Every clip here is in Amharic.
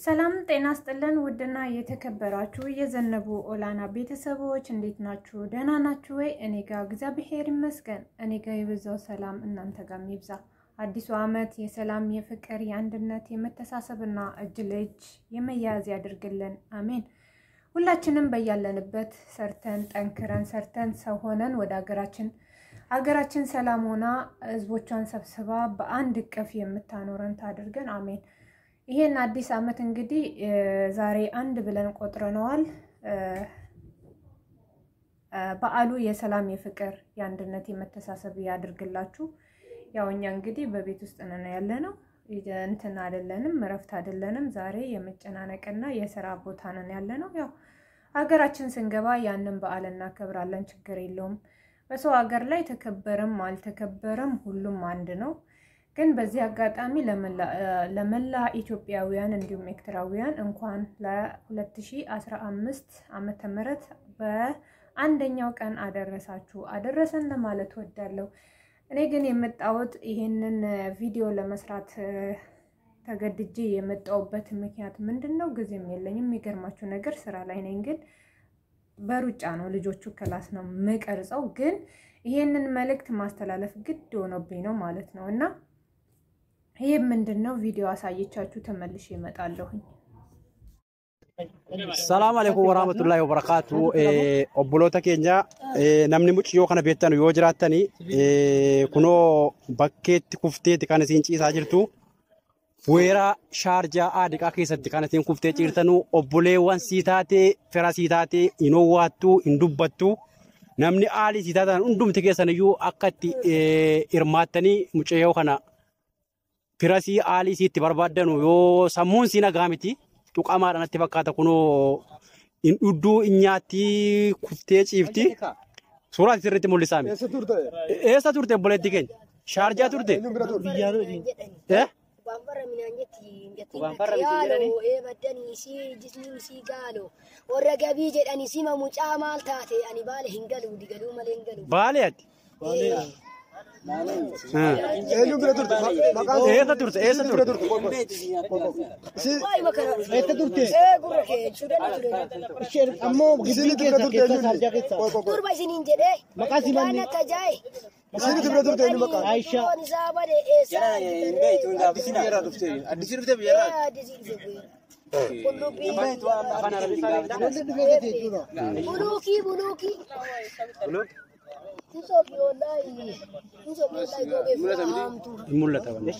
ሰላም ጤና ስጥልን። ውድና የተከበራችሁ የዘነቡ ኦላና ቤተሰቦች እንዴት ናችሁ? ደህና ናችሁ ወይ? እኔ ጋር እግዚአብሔር ይመስገን። እኔ ጋር የበዛው ሰላም እናንተ ጋር ይብዛ። አዲሱ ዓመት የሰላም የፍቅር፣ የአንድነት፣ የመተሳሰብና እጅ ለእጅ የመያያዝ ያድርግልን። አሜን። ሁላችንም በያለንበት ሰርተን ጠንክረን ሰርተን ሰው ሆነን ወደ ሀገራችን ሀገራችን ሰላም ሆና ህዝቦቿን ሰብስባ በአንድ እቅፍ የምታኖረን ታድርገን። አሜን። ይሄን አዲስ ዓመት እንግዲህ ዛሬ አንድ ብለን ቆጥረነዋል። በዓሉ የሰላም የፍቅር፣ የአንድነት፣ የመተሳሰብ ያድርግላችሁ። ያው እኛ እንግዲህ በቤት ውስጥ ነን ያለ ነው እንትን አይደለንም፣ እረፍት አይደለንም። ዛሬ የመጨናነቅና የስራ ቦታ ነን ያለ ነው። ያው ሀገራችን ስንገባ ያንን በዓል እናከብራለን፣ ችግር የለውም። በሰው ሀገር ላይ ተከበረም አልተከበረም ሁሉም አንድ ነው። ግን በዚህ አጋጣሚ ለመላ ኢትዮጵያውያን እንዲሁም ኤርትራውያን እንኳን ለ2015 ዓመተ ምህረት በአንደኛው ቀን አደረሳችሁ አደረሰን ለማለት ወዳለሁ። እኔ ግን የመጣሁት ይሄንን ቪዲዮ ለመስራት ተገድጄ የመጣሁበት ምክንያት ምንድን ነው? ጊዜም የለኝም። የሚገርማችሁ ነገር ስራ ላይ ነኝ፣ ግን በሩጫ ነው ልጆቹ ክላስ ነው የምቀርጸው። ግን ይሄንን መልእክት ማስተላለፍ ግድ ሆኖብኝ ነው ማለት ነው እና ይህ ምንድን ነው? ቪዲዮ አሳየቻችሁ ተመልሼ እመጣለሁኝ። ሰላም አለይኩም ወራህመቱላሂ ወበረካቱ obboloota keenya namni muciyyoo kana beektan yoo jiraattani kunoo bakkeetti kufteeti kan isiin ciisaa jirtu weeraa shaarjaa aadiqaa keessatti kan isiin kuftee ciirtanu obboleewwan sii taatee fira sii taatee hin owwaattu hin dubbattu namni aalii sii taatan hundumti keessan iyyuu akka itti hirmaattanii muciyyoo kana firasii aalii siitti barbaaddanu yoo sammuun sii nagaa miti tuqamaadha natti fakkaata kunoo hin dhudduu hin nyaatti kuftee ciifti. Suuraa sirriitti mul'isaa miti. Eessa turte obboleetti keenya? Shaarjaa turte? Eh? Waanfarra minaan jetti yaaloo eebaddanii si jisniin si gaalo warra gabii jedhanii sima mucaa maal taate ani baale hin galuu digaluu malee hin galuu. Baalee ati? Eenyu bira turte? Maqaan Eessa turte? Eessa turte? Waa'ee makara eessa turte? ee gurra kee jechuudhaan ture. Isheen ammoo gibbii keessa keessa sarjaa keessa. Durba isiniin jedhee Maqaa si manni? waan akka jaaye. Isinitti bira turte eenyu maqaa? Aisha. Foon isaa bade eessaa Addisi biyya dhufte. Addisi dhufte biyya irraa. Addisi dhufe buyya. Qullubbii. Wanti dhufee gate jechuudha. Buluukii buluukii. Hinsoofii wallaahi. Hinsoofii wallaahi gogeeffama haamtuu. Hin mul'ata wanti.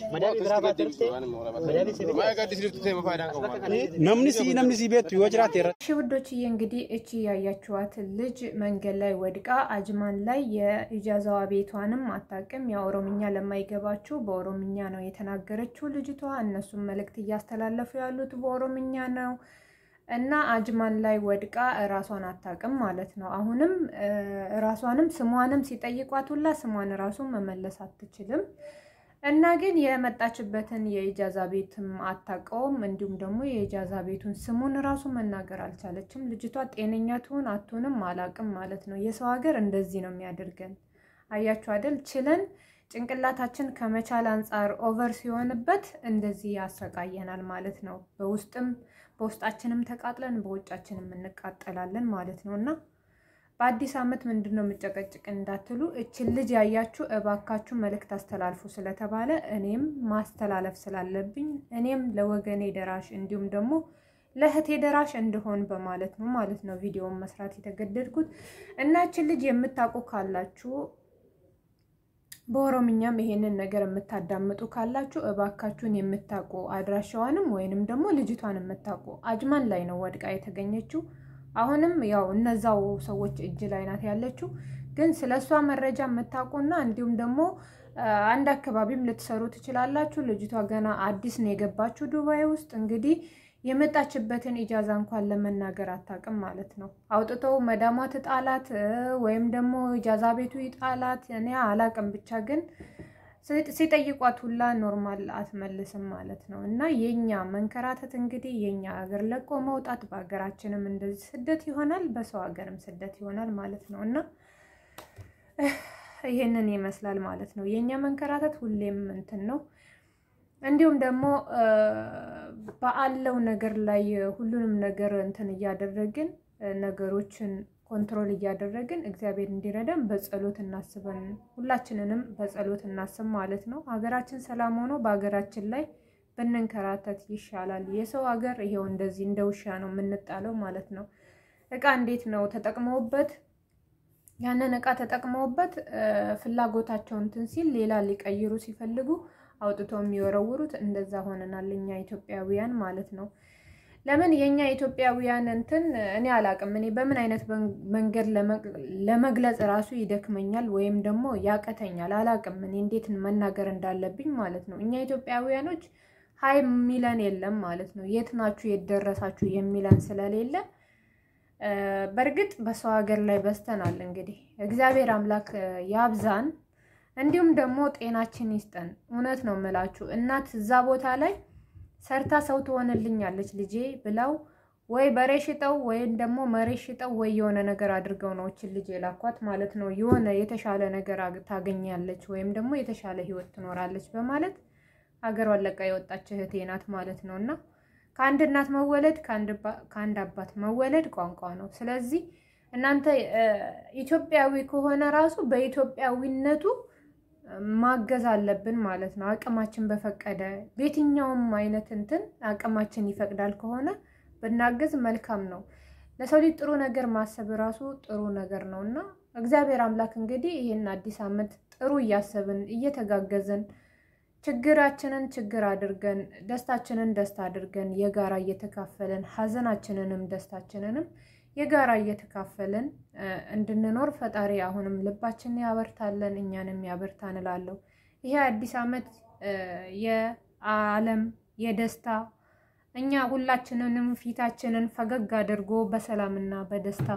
Maayika addisi dhufte ma faayidaan qabu? Namni sii namni sii beektu yoo jiraate irratti. እሺ ውዶችዬ እንግዲህ እቺ ያያችኋትን ልጅ መንገድ ላይ ወድቃ አጅማን ላይ የኢጃዛዋ ቤቷንም አታውቅም። ያው ኦሮምኛ ለማይገባችሁ በኦሮምኛ ነው የተናገረችው ልጅቷ። እነሱም መልእክት እያስተላለፉ ያሉት በኦሮምኛ ነው እና አጅማን ላይ ወድቃ ራሷን አታውቅም ማለት ነው። አሁንም ራሷንም ስሟንም ሲጠይቋት ሁላ ስሟን ራሱ መመለስ አትችልም። እና ግን የመጣችበትን የኢጃዛ ቤትም አታውቀውም። እንዲሁም ደግሞ የኢጃዛ ቤቱን ስሙን ራሱ መናገር አልቻለችም። ልጅቷ ጤነኛ ትሁን አትሁንም አላውቅም ማለት ነው። የሰው ሀገር እንደዚህ ነው የሚያደርገን። አያችሁ አይደል? ችለን ጭንቅላታችን ከመቻል አንጻር ኦቨር ሲሆንበት እንደዚህ ያሰቃየናል ማለት ነው። በውስጥም በውስጣችንም ተቃጥለን በውጫችንም እንቃጠላለን ማለት ነው እና በአዲስ ዓመት ምንድን ነው የምጨቀጭቅ እንዳትሉ፣ እችን ልጅ ያያችሁ እባካችሁ መልእክት አስተላልፉ ስለተባለ እኔም ማስተላለፍ ስላለብኝ እኔም ለወገኔ ደራሽ እንዲሁም ደግሞ ለእህቴ ደራሽ እንድሆን በማለት ነው ማለት ነው ቪዲዮውን መስራት የተገደድኩት እና እችን ልጅ የምታውቁ ካላችሁ በኦሮምኛም ይሄንን ነገር የምታዳምጡ ካላችሁ እባካችሁን የምታውቁ አድራሻዋንም ወይንም ደግሞ ልጅቷን የምታውቁ አጅማን ላይ ነው ወድቃ የተገኘችው። አሁንም ያው እነዛው ሰዎች እጅ ላይ ናት ያለችው። ግን ስለ እሷ መረጃ የምታውቁና እንዲሁም ደግሞ አንድ አካባቢም ልትሰሩ ትችላላችሁ። ልጅቷ ገና አዲስ ነው የገባችው ዱባይ ውስጥ እንግዲህ የመጣችበትን ኢጃዛ እንኳን ለመናገር አታውቅም ማለት ነው። አውጥተው መዳሟ ትጣላት ወይም ደግሞ ኢጃዛ ቤቱ ይጣላት፣ እኔ አላውቅም። ብቻ ግን ሲጠይቋት ሁላ ኖርማል አትመልስም ማለት ነው። እና የኛ መንከራተት እንግዲህ የኛ ሀገር ለቆ መውጣት በሀገራችንም እንደዚህ ስደት ይሆናል፣ በሰው ሀገርም ስደት ይሆናል ማለት ነው እና ይሄንን ይመስላል ማለት ነው። የኛ መንከራተት ሁሌም እንትን ነው። እንዲሁም ደግሞ በአለው ነገር ላይ ሁሉንም ነገር እንትን እያደረግን ነገሮችን ኮንትሮል እያደረግን እግዚአብሔር እንዲረዳን በጸሎት እናስበን። ሁላችንንም በጸሎት እናስብ ማለት ነው። ሀገራችን ሰላም ሆኖ በሀገራችን ላይ ብንንከራተት ይሻላል። የሰው ሀገር ይሄው እንደዚህ እንደ ውሻ ነው የምንጣለው ማለት ነው። እቃ እንዴት ነው ተጠቅመውበት ያንን እቃ ተጠቅመውበት ፍላጎታቸውን እንትን ሲል ሌላ ሊቀይሩ ሲፈልጉ አውጥተው የሚወረውሩት እንደዛ ሆነናል እኛ ኢትዮጵያውያን ማለት ነው። ለምን የኛ ኢትዮጵያውያን እንትን እኔ አላቅም። እኔ በምን አይነት መንገድ ለመግለጽ ራሱ ይደክመኛል ወይም ደግሞ ያቀተኛል። አላቅም እኔ እንዴት መናገር እንዳለብኝ ማለት ነው። እኛ ኢትዮጵያውያኖች ሀይ የሚለን የለም ማለት ነው። የት ናችሁ የት ደረሳችሁ የሚለን ስለሌለ በእርግጥ በሰው ሀገር ላይ በስተናል። እንግዲህ እግዚአብሔር አምላክ ያብዛን፣ እንዲሁም ደግሞ ጤናችን ይስጠን። እውነት ነው የምላችሁ እናት እዛ ቦታ ላይ ሰርታ ሰው ትሆንልኛለች ልጄ ብለው ወይ በሬ ሽጠው ወይም ደግሞ መሬት ሽጠው ወይ የሆነ ነገር አድርገው ነው እችን ልጅ የላኳት ማለት ነው። የሆነ የተሻለ ነገር ታገኛለች ወይም ደግሞ የተሻለ ሕይወት ትኖራለች በማለት ሀገሯን ለቃ የወጣች እህቴ ናት ማለት ነው። እና ከአንድ እናት መወለድ ከአንድ አባት መወለድ ቋንቋ ነው። ስለዚህ እናንተ ኢትዮጵያዊ ከሆነ ራሱ በኢትዮጵያዊነቱ ማገዝ አለብን ማለት ነው። አቅማችን በፈቀደ በየትኛውም አይነት እንትን አቅማችን ይፈቅዳል ከሆነ ብናገዝ መልካም ነው። ለሰው ልጅ ጥሩ ነገር ማሰብ ራሱ ጥሩ ነገር ነው እና እግዚአብሔር አምላክ እንግዲህ ይህን አዲስ ዓመት ጥሩ እያሰብን እየተጋገዝን ችግራችንን ችግር አድርገን ደስታችንን ደስታ አድርገን የጋራ እየተካፈልን ሀዘናችንንም ደስታችንንም የጋራ እየተካፈልን እንድንኖር ፈጣሪ አሁንም ልባችንን ያበርታለን፣ እኛንም ያበርታን እላለሁ። ይሄ አዲስ ዓመት የዓለም የደስታ እኛ ሁላችንንም ፊታችንን ፈገግ አድርጎ በሰላምና በደስታ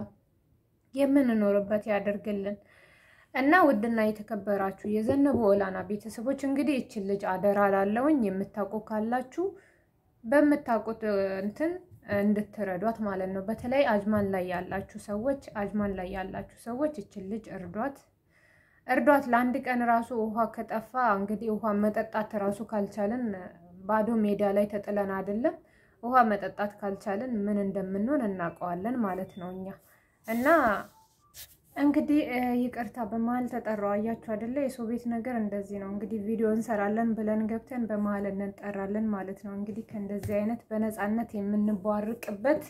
የምንኖርበት ያደርግልን እና ውድና የተከበራችሁ የዘነበ ኦላና ቤተሰቦች እንግዲህ ይችን ልጅ አደራ ላለውኝ የምታውቁ ካላችሁ በምታውቁት እንትን እንድትረዷት ማለት ነው። በተለይ አጅማን ላይ ያላችሁ ሰዎች አጅማን ላይ ያላችሁ ሰዎች ይችን ልጅ እርዷት፣ እርዷት። ለአንድ ቀን ራሱ ውሃ ከጠፋ እንግዲህ ውሃ መጠጣት ራሱ ካልቻልን ባዶ ሜዳ ላይ ተጥለን አይደለም ውሃ መጠጣት ካልቻልን ምን እንደምንሆን እናውቀዋለን ማለት ነው እኛ እና እንግዲህ ይቅርታ በመሀል ተጠራው። አያችሁ አይደለ? የሰው ቤት ነገር እንደዚህ ነው። እንግዲህ ቪዲዮ እንሰራለን ብለን ገብተን በመሀል እንጠራለን ማለት ነው። እንግዲህ ከእንደዚህ አይነት በነፃነት የምንቧርቅበት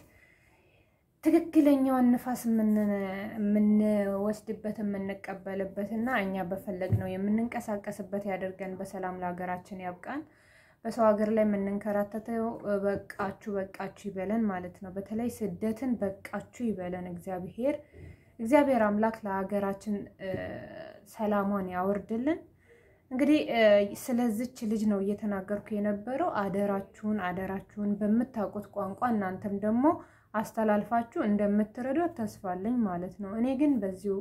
ትክክለኛውን ንፋስ የምንወስድበት የምንቀበልበት እና እኛ በፈለግ ነው የምንንቀሳቀስበት ያደርገን። በሰላም ለሀገራችን ያብቃን። በሰው ሀገር ላይ የምንንከራተተው በቃችሁ በቃችሁ ይበለን ማለት ነው። በተለይ ስደትን በቃችሁ ይበለን እግዚአብሔር እግዚአብሔር አምላክ ለሀገራችን ሰላሟን ያወርድልን። እንግዲህ ስለዚች ልጅ ነው እየተናገርኩ የነበረው። አደራችሁን አደራችሁን በምታውቁት ቋንቋ እናንተም ደግሞ አስተላልፋችሁ እንደምትረዷት ተስፋለኝ ማለት ነው። እኔ ግን በዚሁ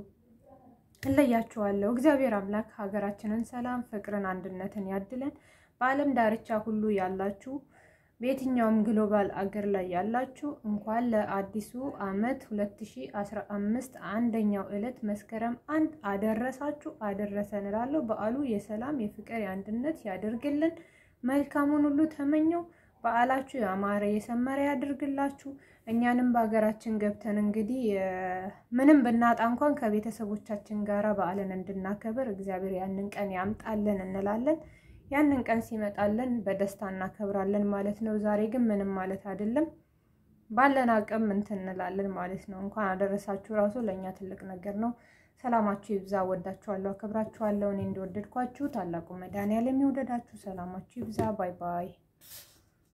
እለያችኋለሁ። እግዚአብሔር አምላክ ሀገራችንን ሰላም፣ ፍቅርን፣ አንድነትን ያድለን። በዓለም ዳርቻ ሁሉ ያላችሁ በየትኛውም ግሎባል አገር ላይ ያላችሁ እንኳን ለአዲሱ ዓመት 2015 አንደኛው ዕለት መስከረም አንድ አደረሳችሁ አደረሰን እላለሁ። በዓሉ የሰላም የፍቅር የአንድነት ያደርግልን። መልካሙን ሁሉ ተመኘው። በዓላችሁ ያማረ የሰመረ ያድርግላችሁ። እኛንም በሀገራችን ገብተን እንግዲህ ምንም ብናጣ እንኳን ከቤተሰቦቻችን ጋራ በዓልን እንድናከብር እግዚአብሔር ያንን ቀን ያምጣልን እንላለን። ያንን ቀን ሲመጣለን በደስታ እናከብራለን ማለት ነው። ዛሬ ግን ምንም ማለት አይደለም። ባለን አቅም እንትን እንላለን ማለት ነው። እንኳን አደረሳችሁ ራሱ ለእኛ ትልቅ ነገር ነው። ሰላማችሁ ይብዛ። ወዳችኋለሁ፣ አከብራችኋለሁ። እኔ እንደወደድኳችሁ ታላቁ መድኃኒዓለም ይውደዳችሁ። ሰላማችሁ ይብዛ። ባይ ባይ